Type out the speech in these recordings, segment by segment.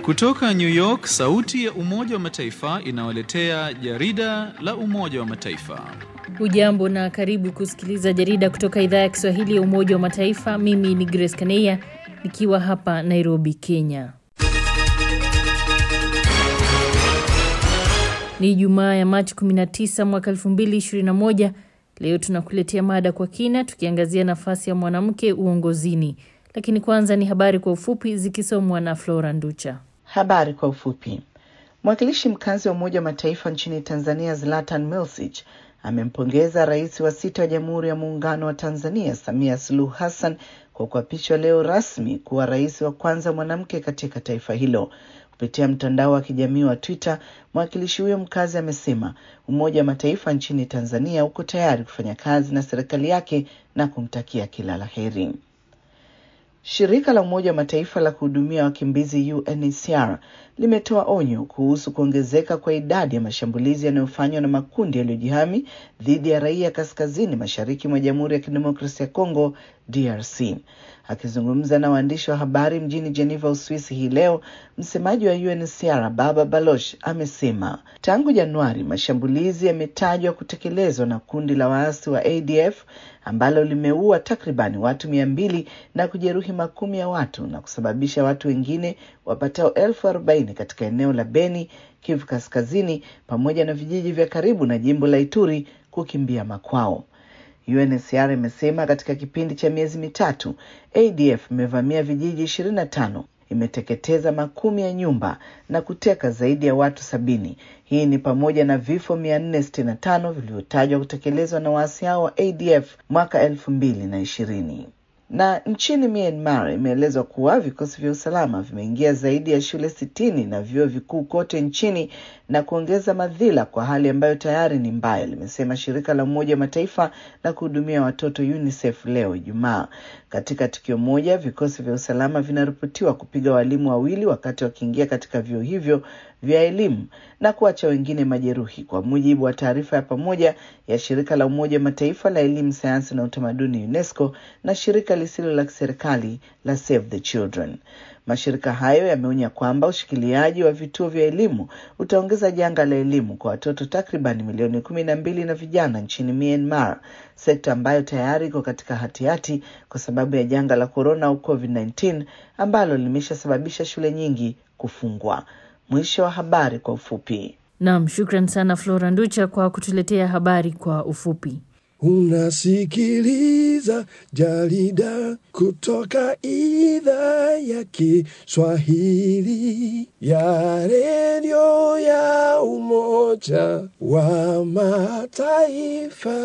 Kutoka New York, sauti ya Umoja wa Mataifa inawaletea jarida la Umoja wa Mataifa. Hujambo na karibu kusikiliza jarida kutoka idhaa ya Kiswahili ya Umoja wa Mataifa. Mimi ni Grace Kaneya nikiwa hapa Nairobi, Kenya. Ni Ijumaa ya Machi 19 mwaka 2021. Leo tunakuletea mada kwa kina tukiangazia nafasi ya mwanamke uongozini. Lakini kwanza ni habari kwa ufupi zikisomwa na Flora Nducha. Habari kwa ufupi. Mwakilishi mkazi wa Umoja wa Mataifa nchini Tanzania Zlatan Milsic amempongeza rais wa sita wa Jamhuri ya Muungano wa Tanzania Samia Suluhu Hassan kwa kuapishwa leo rasmi kuwa rais wa kwanza mwanamke katika taifa hilo. Kupitia mtandao wa kijamii wa Twitter, mwakilishi huyo mkazi amesema Umoja wa Mataifa nchini Tanzania uko tayari kufanya kazi na serikali yake na kumtakia kila la heri. Shirika la Umoja wa Mataifa la kuhudumia wakimbizi UNHCR limetoa onyo kuhusu kuongezeka kwa idadi ya mashambulizi yanayofanywa na makundi yaliyojihami dhidi ya raia kaskazini mashariki mwa Jamhuri ya Kidemokrasia ya Kongo DRC. Akizungumza na waandishi wa habari mjini Geneva, Uswisi hii leo, msemaji wa UNHCR Baba Baloch amesema tangu Januari mashambulizi yametajwa kutekelezwa na kundi la waasi wa ADF ambalo limeua takribani watu mia mbili na kujeruhi makumi ya watu na kusababisha watu wengine wapatao elfu arobaini katika eneo la Beni, Kivu Kaskazini, pamoja na vijiji vya karibu na jimbo la Ituri kukimbia makwao. UNHCR imesema katika kipindi cha miezi mitatu ADF imevamia vijiji ishirini na tano imeteketeza makumi ya nyumba na kuteka zaidi ya watu sabini. Hii ni pamoja na vifo mia nne sitini na tano vilivyotajwa kutekelezwa na waasi hao wa ADF mwaka elfu mbili na ishirini. Na nchini Myanmar imeelezwa kuwa vikosi vya usalama vimeingia zaidi ya shule sitini na vyuo vikuu kote nchini na kuongeza madhila kwa hali ambayo tayari ni mbaya, limesema shirika la Umoja wa Mataifa la kuhudumia watoto UNICEF leo Ijumaa. Katika tukio moja, vikosi vya usalama vinaripotiwa kupiga walimu wawili wakati wakiingia katika vyuo hivyo vya elimu na kuacha wengine majeruhi, kwa mujibu wa taarifa ya pamoja ya shirika la Umoja wa Mataifa la elimu, sayansi na utamaduni UNESCO na shirika lisilo la kiserikali la Save the Children. Mashirika hayo yameonya kwamba ushikiliaji wa vituo vya elimu utaongeza janga la elimu kwa watoto takriban milioni kumi na mbili na vijana nchini Myanmar, sekta ambayo tayari iko katika hatihati kwa sababu ya janga la korona au COVID-19 ambalo limeshasababisha shule nyingi kufungwa. Mwisho wa habari kwa ufupi. Naam, shukran sana Flora Nducha kwa kutuletea habari kwa ufupi. Unasikiliza jarida kutoka idhaa ya Kiswahili ya redio ya Umoja wa Mataifa.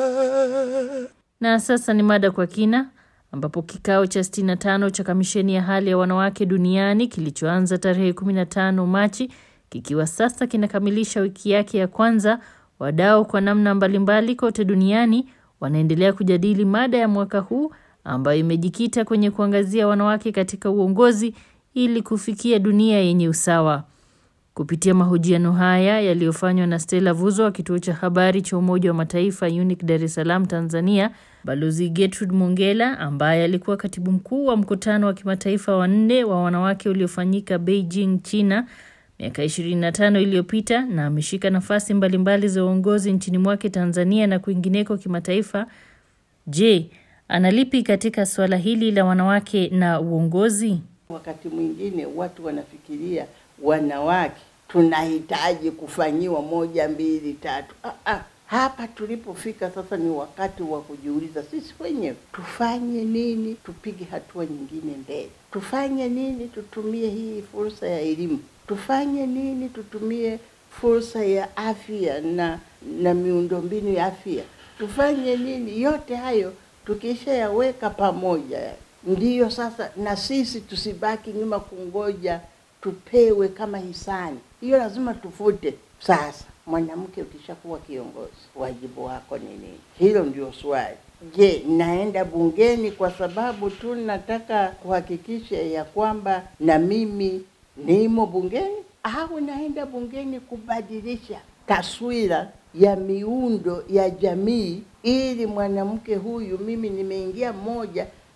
Na sasa ni mada kwa kina ambapo kikao cha 65 cha kamisheni ya hali ya wanawake duniani kilichoanza tarehe 15 Machi kikiwa sasa kinakamilisha wiki yake ya kwanza, wadau kwa namna mbalimbali kote duniani wanaendelea kujadili mada ya mwaka huu ambayo imejikita kwenye kuangazia wanawake katika uongozi ili kufikia dunia yenye usawa. Kupitia mahojiano haya yaliyofanywa na Stella Vuzo wa kituo cha habari cha Umoja wa Mataifa UNIC Dar es Salaam Tanzania, Balozi Gertrude Mongela ambaye alikuwa katibu mkuu wa mkutano wa kimataifa wa nne wa wanawake uliofanyika Beijing, China miaka 25 iliyopita na ameshika nafasi mbalimbali za uongozi nchini mwake Tanzania na kwingineko kimataifa. Je, analipi katika suala hili la wanawake na uongozi? Wakati mwingine watu wanafikiria wanawake tunahitaji kufanyiwa moja mbili tatu. Ah, ah. Hapa tulipofika sasa ni wakati wa kujiuliza sisi wenyewe tufanye nini, tupige hatua nyingine mbele. Tufanye nini, tutumie hii fursa ya elimu. Tufanye nini, tutumie fursa ya afya na na miundombinu ya afya. Tufanye nini, yote hayo tukishayaweka pamoja, ndiyo sasa na sisi tusibaki nyuma kungoja tupewe kama hisani. Hiyo lazima tufute sasa. Mwanamke ukishakuwa kiongozi, wajibu wako ni nini? Hilo ndio swali. Je, naenda bungeni kwa sababu tu nataka kuhakikisha ya kwamba na mimi nimo bungeni, au naenda bungeni kubadilisha taswira ya miundo ya jamii, ili mwanamke huyu, mimi nimeingia mmoja,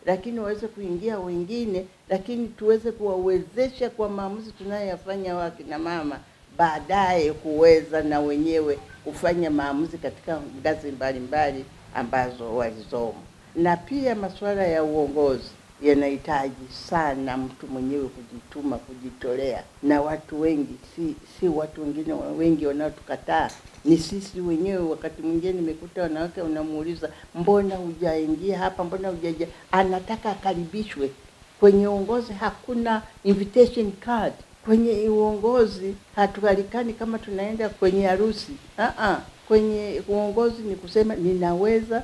lakini waweze kuingia wengine, lakini tuweze kuwawezesha kwa maamuzi tunayoyafanya wakina mama, baadaye kuweza na wenyewe kufanya maamuzi katika ngazi mbalimbali ambazo walizomo. Na pia masuala ya uongozi yanahitaji sana mtu mwenyewe kujituma, kujitolea, na watu wengi, si si watu wengine wengi wanaotukataa, ni sisi wenyewe. Wakati mwingine nimekuta wanawake, unamuuliza mbona hujaingia hapa, mbona hujaja, anataka akaribishwe kwenye uongozi. Hakuna invitation card kwenye uongozi, hatualikani kama tunaenda kwenye harusi. Ah, kwenye uongozi ni kusema ninaweza,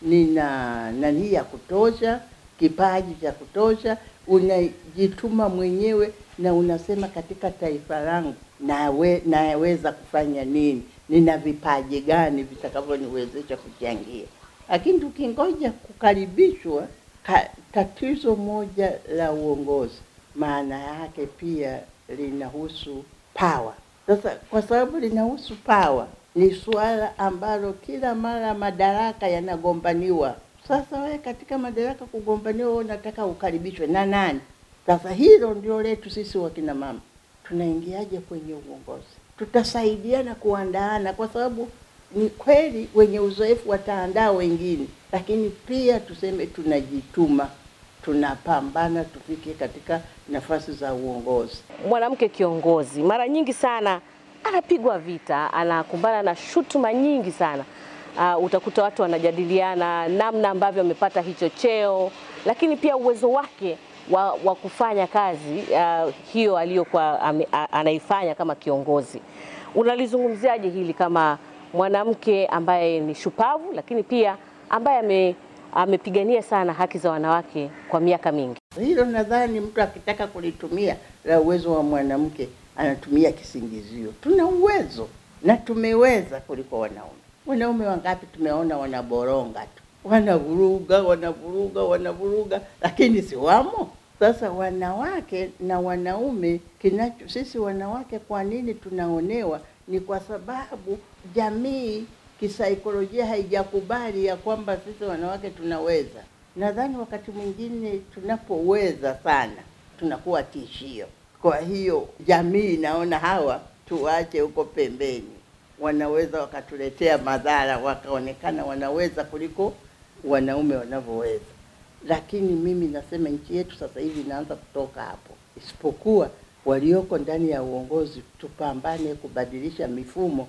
nina nani ya kutosha kipaji cha kutosha, unajituma mwenyewe na unasema katika taifa langu nawe, naweza kufanya nini, nina vipaji gani vitakavyoniwezesha kuchangia. Lakini tukingoja kukaribishwa ka, tatizo moja la uongozi maana yake pia linahusu power. Sasa kwa sababu linahusu power, ni suala ambalo kila mara madaraka yanagombaniwa sasa wewe katika madaraka kugombaniwa, wewe unataka ukaribishwe na nani? Sasa hilo ndio letu sisi wakina mama, tunaingiaje kwenye uongozi? Tutasaidiana kuandaana, kwa sababu ni kweli wenye uzoefu wataandaa wengine, lakini pia tuseme tunajituma, tunapambana tufike katika nafasi za uongozi. Mwanamke kiongozi mara nyingi sana anapigwa vita, anakumbana na shutuma nyingi sana. Uh, utakuta watu wanajadiliana namna ambavyo amepata hicho cheo, lakini pia uwezo wake wa, wa kufanya kazi uh, hiyo aliyokuwa anaifanya kama kiongozi. Unalizungumziaje hili kama mwanamke ambaye ni shupavu, lakini pia ambaye ame, amepigania sana haki za wanawake kwa miaka mingi? Hilo nadhani mtu akitaka kulitumia la uwezo wa mwanamke anatumia kisingizio. Tuna uwezo na tumeweza kuliko wanaume. Wanaume wangapi tumeona wanaboronga tu, wanavuruga, wanavuruga, wanavuruga, lakini si wamo. Sasa wanawake na wanaume, kinacho sisi wanawake, kwa nini tunaonewa? Ni kwa sababu jamii kisaikolojia haijakubali ya kwamba sisi wanawake tunaweza. Nadhani wakati mwingine tunapoweza sana tunakuwa tishio. Kwa hiyo jamii inaona hawa tuwache huko pembeni wanaweza wakatuletea madhara, wakaonekana wanaweza kuliko wanaume wanavyoweza. Lakini mimi nasema nchi yetu sasa hivi inaanza kutoka hapo, isipokuwa walioko ndani ya uongozi tupambane kubadilisha mifumo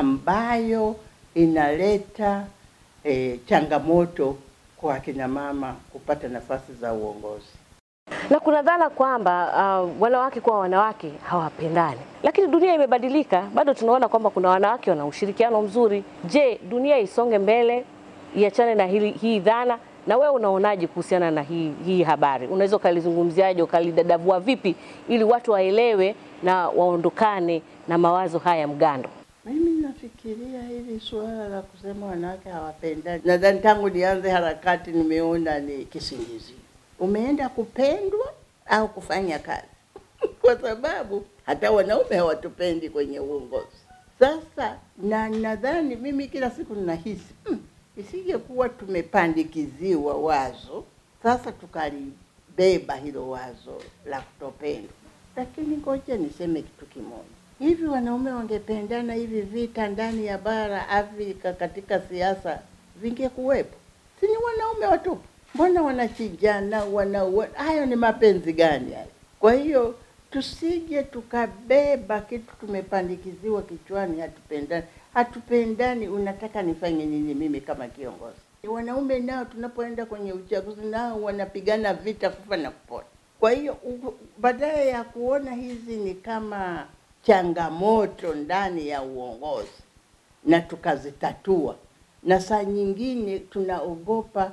ambayo inaleta eh, changamoto kwa akina mama kupata nafasi za uongozi na kuna dhana kwamba uh, wanawake kwa wanawake hawapendani, lakini dunia imebadilika. Bado tunaona kwamba kuna wanawake wana ushirikiano mzuri. Je, dunia isonge mbele, iachane na hili, hii dhana? Na wewe unaonaje kuhusiana na hii, hii habari? Unaweza ukalizungumziaje, ukalidadavua vipi ili watu waelewe na waondokane na mawazo haya mgando? Mimi nafikiria hili suala la kusema wanawake hawapendani, nadhani tangu nianze harakati nimeona ni kisingizio umeenda kupendwa au kufanya kazi kwa sababu hata wanaume hawatupendi kwenye uongozi. Sasa na nadhani mimi kila siku ninahisi hmm, isingekuwa tumepandikiziwa wazo sasa tukalibeba hilo wazo la kutopendwa. Lakini ngoja niseme kitu kimoja, hivi wanaume wangependana hivi vita ndani ya bara Afrika katika siasa vingekuwepo? Si ni wanaume watupu? Mbona wanachinjana, wanaua? Hayo ni mapenzi gani hayo? Kwa hiyo tusije tukabeba kitu tumepandikiziwa kichwani, hatupendani. Hatupendani, unataka nifanye nini mimi kama kiongozi? Wanaume nao tunapoenda kwenye uchaguzi nao wanapigana vita kufa na kupona. Kwa hiyo badala ya kuona hizi ni kama changamoto ndani ya uongozi na tukazitatua, na saa nyingine tunaogopa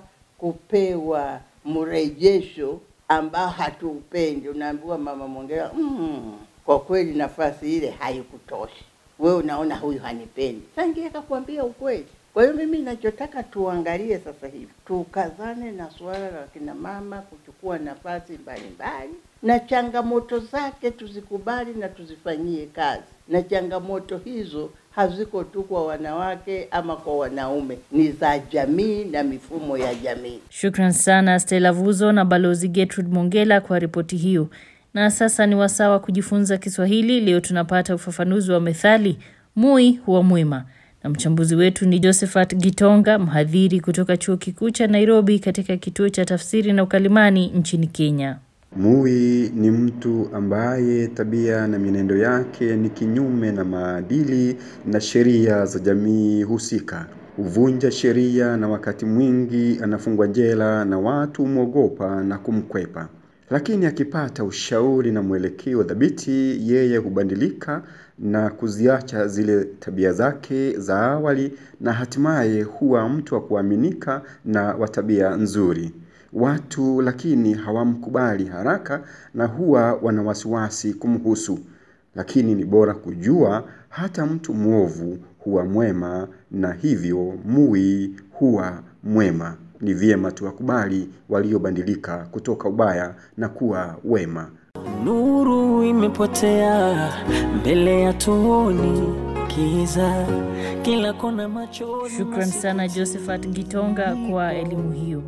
kupewa mrejesho ambao hatuupendi. Unaambiwa mama Mongera, mm, kwa kweli nafasi ile haikutosha. wewe unaona huyu hanipendi, sangie akakwambia ukweli. Kwa hiyo mimi ninachotaka tuangalie sasa hivi, tukazane na suala la kina mama kuchukua nafasi mbalimbali, na changamoto zake tuzikubali na tuzifanyie kazi, na changamoto hizo haziko tu kwa wanawake ama kwa wanaume, ni za jamii na mifumo ya jamii. Shukran sana Stella Vuzo na Balozi Gertrude Mongela kwa ripoti hiyo. Na sasa ni wasaa wa kujifunza Kiswahili. Leo tunapata ufafanuzi wa methali mui huwa mwema, na mchambuzi wetu ni Josephat Gitonga, mhadhiri kutoka chuo kikuu cha Nairobi katika kituo cha tafsiri na ukalimani nchini Kenya. Mui ni mtu ambaye tabia na mienendo yake ni kinyume na maadili na sheria za jamii husika. Huvunja sheria na wakati mwingi anafungwa jela na watu humwogopa na kumkwepa. Lakini akipata ushauri na mwelekeo dhabiti, yeye hubadilika na kuziacha zile tabia zake za awali na hatimaye huwa mtu wa kuaminika na wa tabia nzuri. Watu lakini hawamkubali haraka na huwa wana wasiwasi kumhusu. Lakini ni bora kujua hata mtu mwovu huwa mwema na hivyo mui huwa mwema. Ni vyema tuwakubali waliobadilika kutoka ubaya na kuwa wema. Nuru imepotea mbele ya tuoni kiza kila kona macho. Shukran sana Josephat Gitonga kwa elimu hiyo.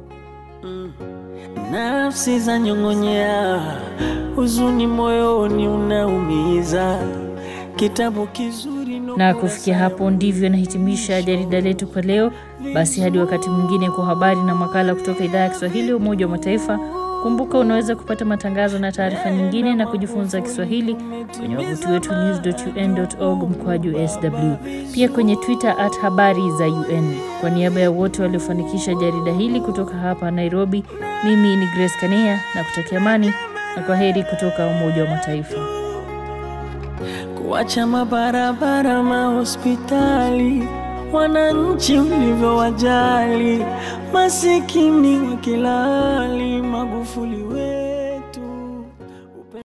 Nafsi za nyong'onyea, huzuni moyoni unaumiza. Kitabu kizuri Na kufikia hapo ndivyo nahitimisha jarida letu kwa leo. Basi hadi wakati mwingine kwa habari na makala kutoka idhaa ya Kiswahili ya Umoja wa Mataifa. Kumbuka unaweza kupata matangazo na taarifa nyingine na kujifunza Kiswahili kwenye wavuti wetu news.un.org mkwaju sw, pia kwenye Twitter at habari za UN. Kwa niaba ya wote waliofanikisha jarida hili kutoka hapa Nairobi, mimi ni Grace Kania na kutakia amani na kwa heri kutoka Umoja wa Mataifa. kuacha mabarabara, mahospitali, wananchi ulivyowajali, masikini wa kila hali, Magufuli we